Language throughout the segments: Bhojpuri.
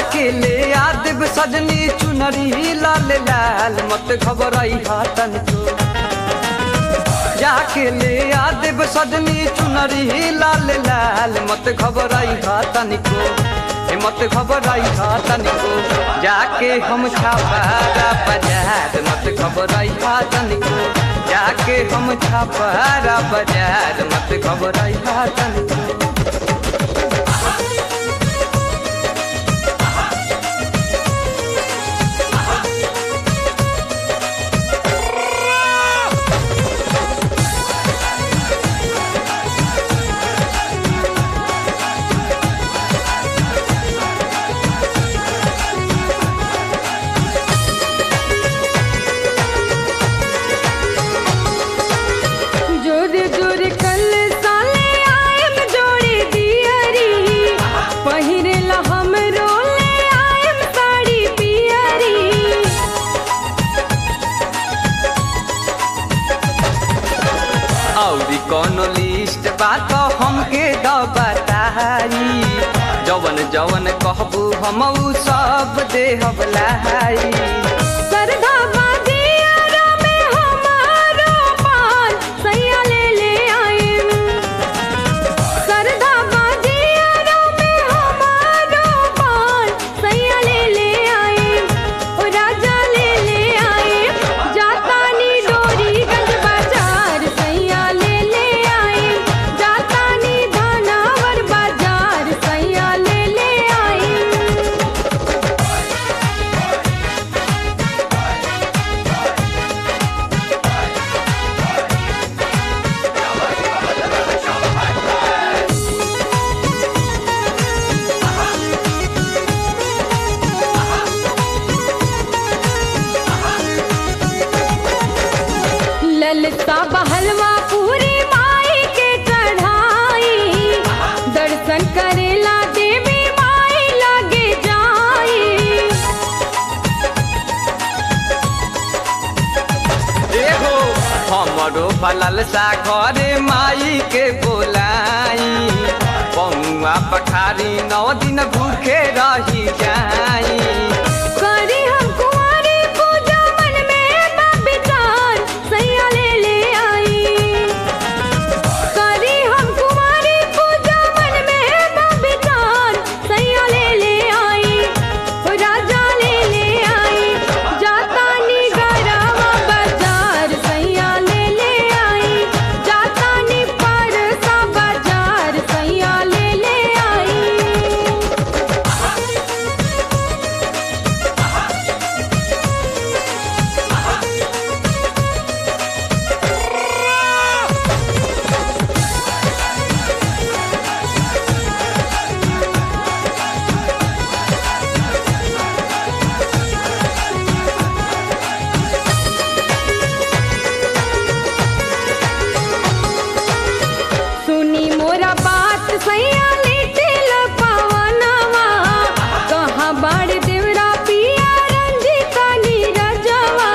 जाके ले आदिब सजनी चुनरी लाल लाल मत घबराई हाथन को जाके ले आदिब सजनी चुनरी लाल लाल मत घबराई हाथन को ए मत घबराई हाथन को जाके हम छापारा बाजार मत घबराई हाथन को जाके हम छापारा बाजार मत घबराई हाथन को जोर जोर कल साले आयम जोड़ी दियरी पहिरेला हम रोले आयम साड़ी पियरी औरी कोनो लिस्ट बात हमके द बताई जवन जवन कहबू हम उ सब देहब लाई सरधा बाजियारा में हमारो पान सैया ले ले आयम सरधा बाजियारा में हमारो पान सैया ले ले आयम ओ राजा ले ले आयम जातानी डोरी गंज बाजार सैया ले ले आयम जातानी धनावर बाजार सैया ले ले आयम ललता बहलवा पूरी माई के चढ़ाई दर्शन करेला देवी माई लगे जाई एहो हमरो फलल सा घरे माई के बोलाई पौआ पखारी नौ दिन भूखे रही जाई करी हम कुंवारी पूजा मन में बा विचार सैया ले ले आई करी हम कुंवारी पूजा मन में बा विचार सैया ले ले आई ओ राजा ले ले आई जातानी गरवा बाजार सैया ले ले आई जातानी परसा बाजार सैया ले ले आई सुनी मोरा बात सैया लिटिल पवनवा कहाँ बाड़ देवरा पिया रंजिता नीरजवा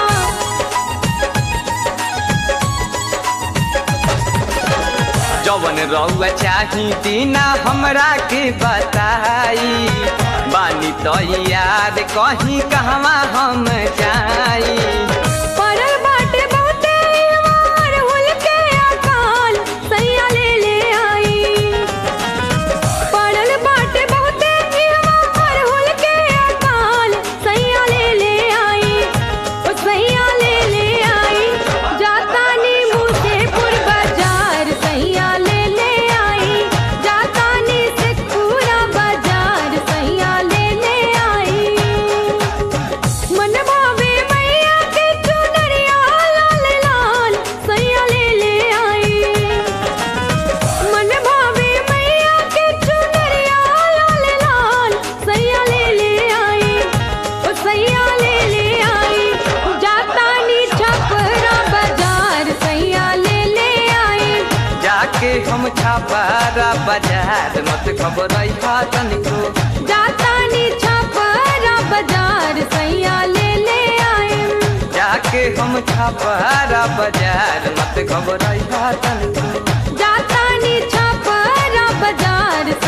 जवन रउआ चाही दीना हमरा के बताई बानी तो याद कहीं कहवा हम जाई परल बाटे बहुते वार हुल के अकाल सैया ले ले आई परल बाटे बहुते वार हुल के अकाल सैया ले ले आई ओ सैया ले ले आई जातानी मुसेपुर बाजार सैया ले ले आई जातानी शेखपुरा बाजार सैया ले ले आई मन भावे मैया के चुनरिया लाल लाल सैया ले ले आई मन भावे मैया के चुनरिया लाल लाल सैया ले ले आई ओ सैया ले ले आई जातानी छपरा बाजार सैया ले ले आई जाके हम छापारा बाजार मत खबरई हाथन को जातानी छपरा बाजार सैया ले ले आई जाके हम छापारा बाजार मत खबरई हाथन को जातानी छपरा बाजार